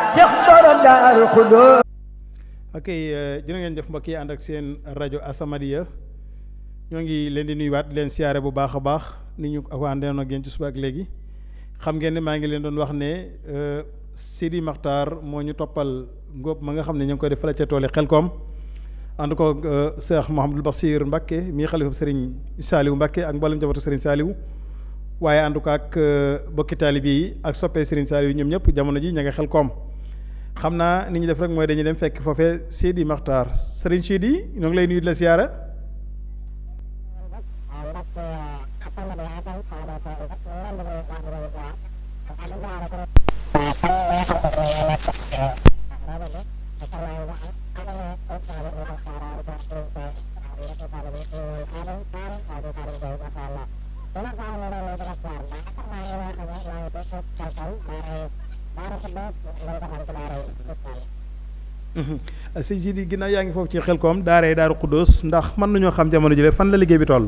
Cheikh borom Daaru Xudoos ok jërë ngeen jëf mbokk yi ànd ak seen rajo Asamadia ñoo ngi leen di nuyuwaat di leen siyaare bu baax a baax ni ñu ko àndoon ak yéen ci suba ak léegi xam ngeen ne maa ngi leen doon wax ne Sidi Maxtaar moo ñu toppal ngóob ma nga xam ne ñu ngi koy def fële ca tool yi Xelkom ànd ko Cheikh Mouhamadul Basir Mbacke mii xalifa Serigne Saliou Mbacke ak mboolem jabatu Serigne Saliou waaye ànd ko ak bokki taalibe yi ak soppee Serigne Saliou ñoom ñëpp jamono ji ña nga Xelkom xam naa ni ñu def rek mooy dañuy dem fekk foofee Sidi Maxtaar Serigne Sidi ñoo ngi lay nuyu di la siyaara sëñ Sidi ginnaaw yaa ngi foofu ci Xelkom daaree Daaru Xuddoos ndax mën nañoo xam jamono jile fan la liggéey bi toll.